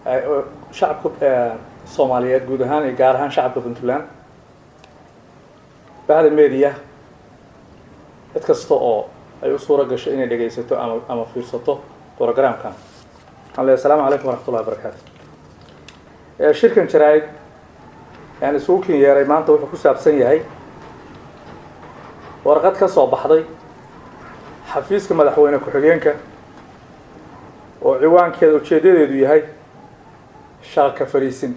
shacabka soomaaliyeed guud ahaan iyo gaar ahaan shacabka puntland bahda media cid kasta oo ay u suura gasho inay dhegaysato ama ama fiirsato programkan waxaan leeyahay asalaamu calaykum waraxmatullahi wabarakaatu shirkan jaraa-id yani isugu kin yeeray maanta wuxuu ku saabsan yahay warqad ka soo baxday xafiiska madaxweyne ku-xigeenka oo ciwaankeeda ujeedadeedu yahay shaqaka fariisin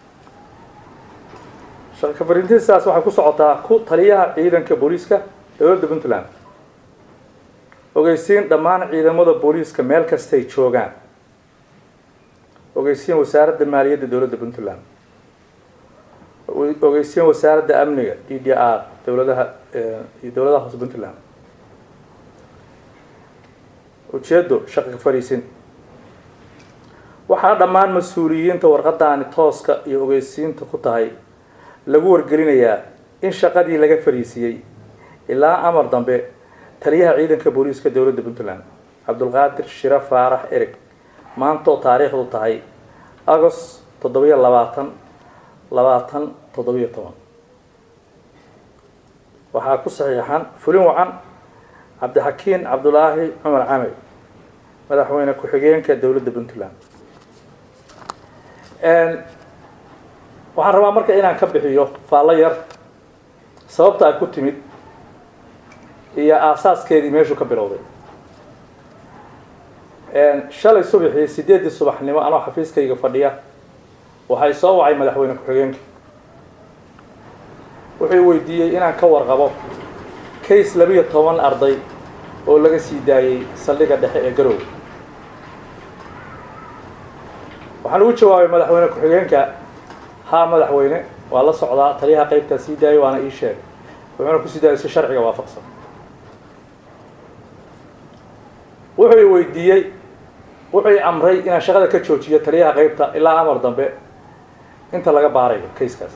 shaqaka fariisintaas waxay ku socotaa ku taliyaha ciidanka booliiska dowladda puntland ogeysiin dhammaan ciidamada booliiska meel kastay joogaan ogeysiin wasaaradda maaliyadda dowladda puntland ogeysiin wasaaradda amniga d d r dowladaha iyo dowladaha hoose puntland ujeedo shaqaka fariisin waxaa dhammaan mas-uuliyiinta warqadaani tooska iyo ogeysiinta ku tahay lagu wargelinayaa in shaqadii laga fariisiyey ilaa amar dambe taliyaha ciidanka booliiska dowladda puntland cabdulqaadir shire faarax ereg maantoo taariikhdu tahay agost toddobiyo labaatan labaatan toddobiyo toban waxaa ku saxiixan fulin wacan cabdixakiin cabdulaahi cumar camey madaxweyne ku-xigeenka dowladda puntland waxaan rabaa marka inaan ka bixiyo faallo yar sababta ay ku timid iyo aasaaskeedii meeshuu ka bilowday shalay subaxii sideeddii subaxnimo anoo xafiiskayga fadhiya waxay soo wacay madaxweyne ku-xigeenka wuxuu weydiiyey inaan ka warqabo case labiyo toban arday oo laga sii daayey saldhiga dhexe ee garoowe waxaan ugu jawaabay madaxweyne ku-xigeenka haa madaxweyne waa la socdaa taliyaha qeybtaa sii daayay waana ii sheegay wuxuuna kusii daayay si sharciga waafaqsan wuxuu i weydiiyey wuxuu i amray inaan shaqada ka joojiyo taliyaha qeybta ilaa amar dambe inta laga baarayo kayskaas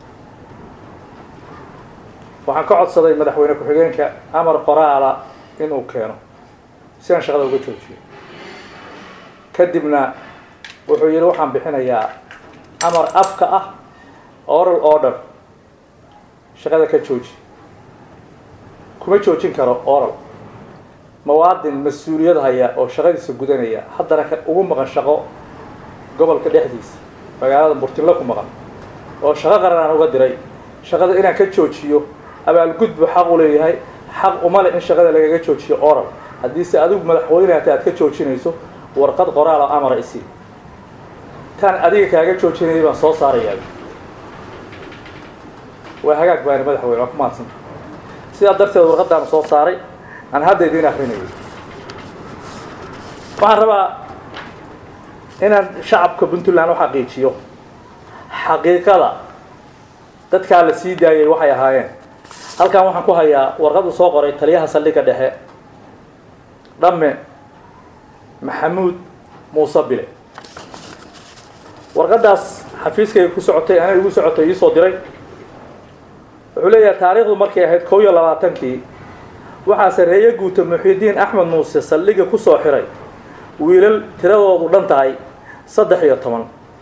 waxaan ka codsaday madaxweyne ku-xigeenka amar qoraala inuu keeno si aan shaqada uga joojiyo kadibna wuxuu yihi waxaan bixinayaa amar afka ah oral order shaqada ka jooji kuma joojin karo oral mawaadin mas-uuliyad haya oo shaqadiisa gudanaya haddana ka ugu maqan shaqo gobolka dhexdiisa magaalada murtinlo ku maqan oo shaqo qaran aan uga diray shaqada inaan ka joojiyo abaalgudbu xaq u leeyahay xaq uma leh in shaqada lagaga joojiyo oral haddiise adigu madaxweyne hata aad ka joojinayso warqad qoraal oo amara isi taan adiga kaaga joojinayay baan soo saarayaa waa hagaag baani madaxweyne waa ku mahadsanta sidaa darteed warqaddaanu soo saaray aan hadda idiin akrinayay waxaan rabaa inaan shacabka puntland u xaqiijiyo xaqiiqada dadkaa la sii daayay waxay ahaayeen halkan waxaan ku hayaa warqadu soo qoray taliyaha saldhigga dhexe dhamme maxamuud muuse bile warqadaas xafiiskayga ku socotay ana igu socotay iisoo diray wuxuu leeyahay taariikhdu markay ahayd kow iyo labaatankii waxaa sareeye guuta muxidiin axmed muuse saldhigga ku soo xiray wiilal tiradoodu dhan tahay saddex iyo toban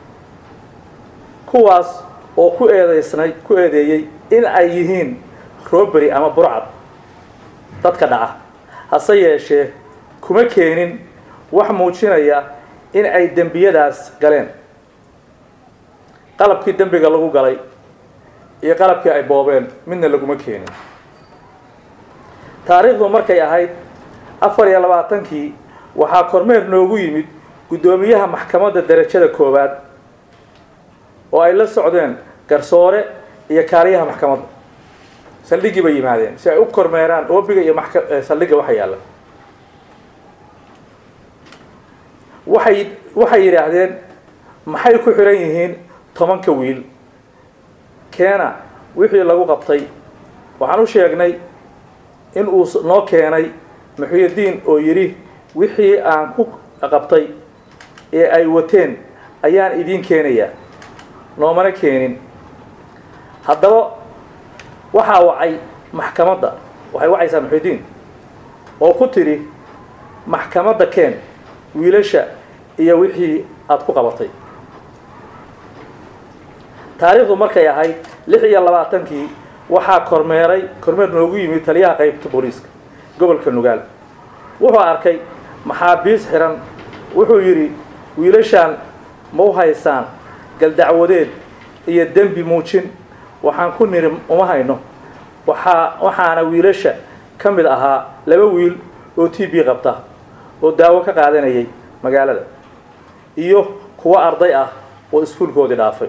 kuwaas oo ku eedeysnay ku eedeeyey in ay yihiin robery ama burcad dadka dhaca hase yeeshee kuma keenin wax muujinaya in ay dembiyadaas galeen qalabkii dembiga lagu galay iyo qalabkii ay boobeen midna laguma keenin taariikhdu markay ahayd afar iyo labaatankii waxaa kormeer noogu yimid guddoomiyaha maxkamadda derajada koowaad oo ay la socdeen garsoore iyo kaaliyaha maxkamadda saldhiggii bay yimaadeen si ay u kormeeraan oobiga iyo maka saldhigga waxa yaalla waxay waxay yidhaahdeen maxay ku xihan yihiin tobanka wiil keena wixii lagu qabtay waxaan u sheegnay in uu noo keenay muxyidiin oo yidhi wixii aan ku qabtay ee ay wateen ayaan idiin keenayaa noomana keenin haddaba waxaa wacay maxkamadda waxay wacaysaa muxyidiin oo ku tidhi maxkamadda keen wiilasha iyo wixii aada ku qabatay taariikhdu markay ahayd lix iyo labaatankii waxaa kormeeray kormeer noogu yimid taliyaha qaybta booliiska gobolka nugaal wuxuu arkay maxaabiis xiran wuxuu yidhi wiilashaan ma u haysaan galdacwadeed iyo dembi muujin waxaan ku niri uma hayno waxaa waxaana wiilasha ka mid ahaa laba wiil oo t b qabta oo daawo ka qaadanayay magaalada iyo kuwo arday ah oo iskuulkoodii dhaafay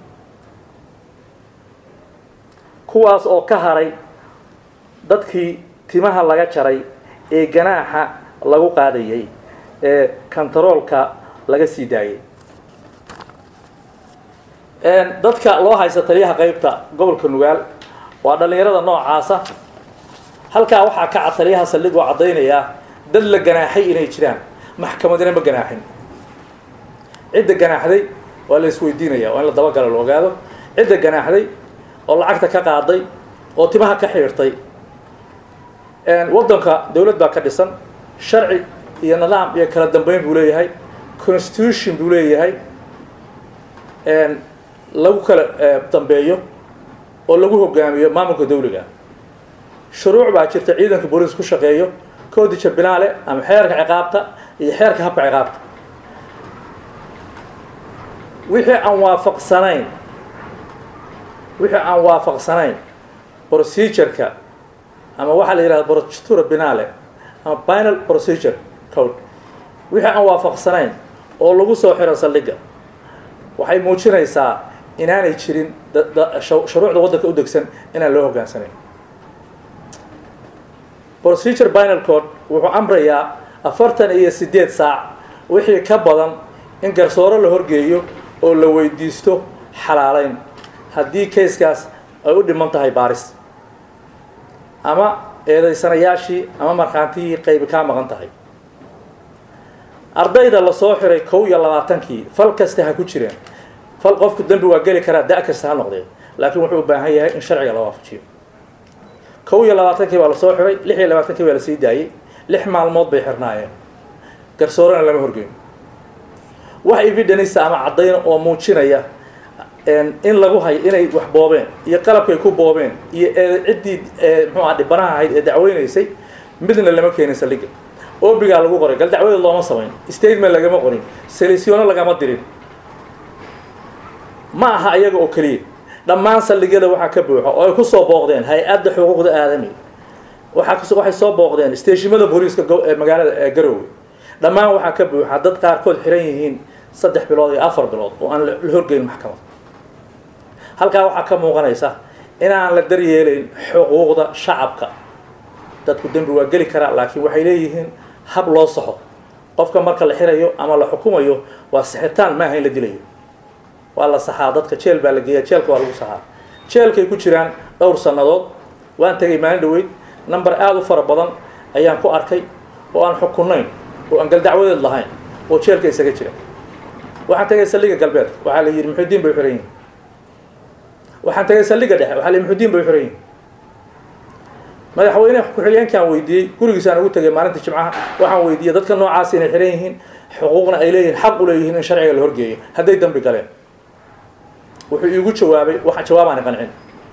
kuwaas oo ka haray dadkii timaha laga jaray ee ganaaxa lagu qaadayay ee kantaroolka laga sii daayay dadka loo haysta taliyaha qaybta gobolka nugaal waa dhallinyarada noocaasa halkaa waxaa ka cad taliyaha saldhig oo caddaynayaa dad la ganaaxay inay jiraan maxkamadina ma ganaaxin cidda ganaaxday waa la isweydiinaya waa in la dabagalo la ogaado cidda ganaaxday oo lacagta ka qaaday oo timaha ka xiirtay waddanka dawlad baa ka dhisan sharci iyo nidaam iyo kala dambeyn buu leeyahay constitution buu leeyahay lagu kala dambeeyo oo lagu hogaamiyo maamulka dawliga shuruuc baa jirta ciidanka booliis ku shaqeeyo koodija binaale ama xeerka ciqaabta iyo xeerka habka ciqaabta wixii aan waafaqsanayn wixii aan waafaqsanayn procedureka ama waxaa la yidhahda procedura binaale ama binal procedure code wixii aan waafaqsanayn oo lagu soo xiro saldhigga waxay muujinaysaa inaanay jirin shuruucda waddanka u degsan inaan loo hogaansanayn procedure binal code wuxuu amrayaa afartan iyo siddeed saac wixii ka badan in garsooro la horgeeyo oo la weydiisto xalaaleyn haddii kayskaas ay u dhiman tahay baaris ama eedaysanayaashii ama markhaantihii qaybi kaa maqan tahay ardayda lasoo xiray kow iyo labaatankii fal kasta ha ku jireen fal qofku dembi waa geli karaa da- kasta ha noqdee laakiin wuxuu u baahan yahay in sharciga la waafajiyo kow iyo labaatankii baa lasoo xiray lix iyo labaatankii baa lasii daayey lix maalmood bay xirnaayeen garsoorana lama horgeyn wax evidenisa ama caddayna oo muujinaya in lagu hayo inay wax boobeen iyo qalabkay ku boobeen iyo ciddii mxuu aha dhibanaha ahayd ee dacweynaysay midna lama keenin saldhigga obigaa lagu qoray gal dacwada looma samayn statement lagama qorin selisyono lagama dirin ma aha iyaga oo keliya dhammaan saldhigyada waxaa ka buuxa oo ay kusoo booqdeen hay-adda xuquuqda aadami waaa waxay soo booqdeen steeshimada booliiska ee magaalada garoowe dhammaan waxaa ka buuxa dad qaarkood xiran yihiin saddex bilood iyo afar bilood oo aan la horgeyn maxkamad halkaa waxaa ka muuqanaysa inaan la daryeelayn xuquuqda shacabka dadku dembi waa geli karaa laakiin waxay leeyihiin hab loo saxo qofka marka la xirayo ama la xukumayo waa sixitaan maaha in la dilayo waa la saxaa dadka jeel baa la geeya jeelka waa lagu saxaa jeelkay ku jiraan dhowr sannadood waan tegay maalin dhaweyd number aada u fara badan ayaan ku arkay oo aan xukunayn oo aan galdacwadeed lahayn oo jeelka isaga jira waxaan tegay saldhiga galbeedka waxaa la yidhi muxudiin bay xiran yihin waxaan tegay saldhiga dhexe waxaa la yidhi muxudiin bay xiran yihin madaxweyne ku-xigeenkaan weydiiyey gurigiisaan ugu tegay maalinta jimcaha waxaan weydiiyey dadka noocaas inay xiran yihiin xuquuqna ay leeyihiin xaq u leeyihiin in sharciga la horgeeyo hadday dambi galeen wuxuu iigu jawaabay waxa jawaabaani qancin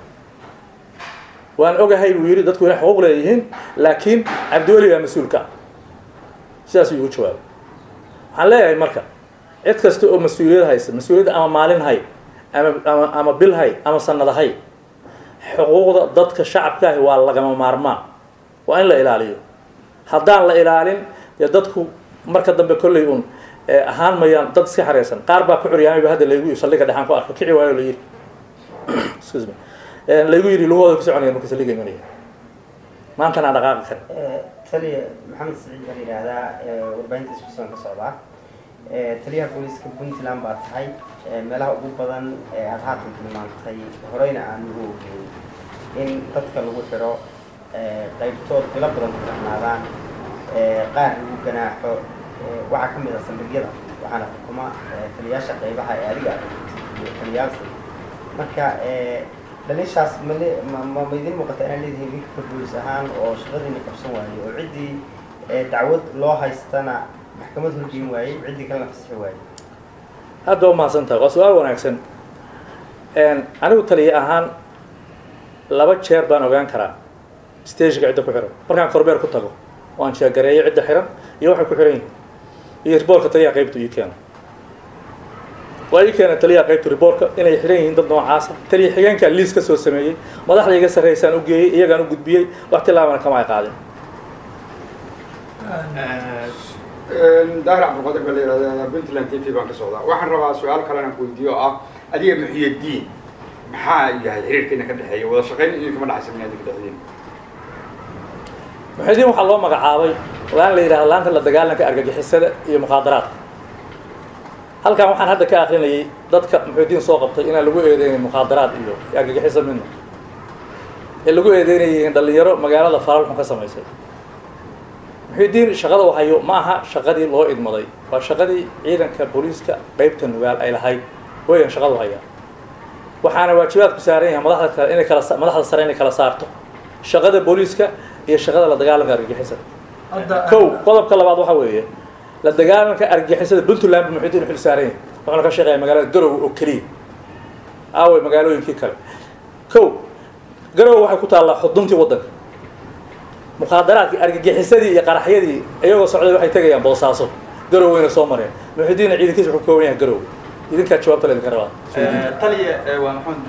waan ogahay buu yidhi dadku inay xuquuq leeyihiin laakiin cabdiweli baa mas-uulka ah sidaasuu iigu jawaabay waxaan leeyahay marka cid kasta oo mas-uuliyad haysa mas-uuliyadda ama maalin hay ama ama ama bil hay ama sanada hay xuquuqda dadka shacabkaahi waa lagama maarmaan waa in la ilaaliyo haddaan la ilaalin dee dadku marka dambe kolley un ahaan mayaan dad iska xareysan qaar baa ku curyaamay ba hadda laygu saldhiga dhexaan ku arko kici waayo la yidhi excuse me laygu yidhi lugahooda ku soconaya marka saldhiga imanaya maantana aan dhaqaaqi karin taliya maxamed saciid baan yidhaahdaa warbaahinta iskusan ka socdaa taliyaha booliiska puntland baa tahay meelaha ugu badan ee aada haatan tilmaantay horeyna aan ugu ogeyn in dadka lagu xiro qaybtood bilo badan ku xirnaadaan qaar lagu ganaaxo waxaa ka mid ah saldhigyada waxaana xukuma taliyaasha qaybaha ee adiga iyo taliyaalsa marka dhaliishaas male ma ma idin muuqata inaan leedihiin ninka boolis ahaan oo shaqadiina qabsan waaye oo ciddii dacwad loo haystana maxkamad horgeyn waayey ciddii kalena fasixi waayey aad baa umahadsan tahay waa su-aal wanaagsan anigu taliye ahaan laba jeer baan ogaan karaa stageka cidda ku xiran markaan korbeer ku tago oo aan sheegareeyo cidda xiran iyo waxay ku xiran yihin iyo riboorka taliyaha qaybta ii keeno waa ii keena taliyaha qaybta riboorka inay xiran yihiin dad noocaasa taliya xigeenkaa liis ka soo sameeyey madaxda iga sarreysaan u geeyey iyagaan u gudbiyey wax tilaabana kama ay qaadin daahir cabdilqaadir baa la yihahdaa puntland t v baan ka socdaa waxaan rabaa su-aal kale inaan ku weydiiyo oo ah adiga muxiyadiin maxaa yahay xiriirka idinka dhexeeya wada shaqayn idinkama dhexaysa min idinka dhexdiin muxidiin waxaa loo magacaabay laan la yidhahda laanta la dagaalanka argagixisada iyo mukhaadaraadka halkan waxaan hadda ka akrinayay dadka muxidiin soo qabtay inaan lagu eedeynay mukhaadaraad iyo argagixisa midna ee lagu eedeynayay dhalinyaro magaalada faralxun ka samaysay muxidiin shaqada uu hayo ma aha shaqadii loo idmaday waa shaqadii ciidanka booliiska qeybta nugaal ay lahayd weyan shaqadu hayaa waxaana waajibaadku saaran yahay madaxda kale inay kala madaxda sare inay kala saarto shaqada booliiska iyo shaqada la dagaalanka argagixisada kow qodobka labaad waxa weeye la dagaalanka argagixisada puntland bu muxidiin xil saaran yahay wuxuuna ka shaqeeya magaalada garowe oo keliya aaway magaalooyinkii kale kow garowe waxay ku taallaa xuduntii waddanka mukhaadaraadkii argagixisadii iyo qaraxyadii iyagoo socday waxay tegayaan boosaaso garoweyna soo mareen muxidiinna ciidankiisa wuxuu kooban yahay garowe idinkaa jawaabta la idinka rabaa taliya waa maxamed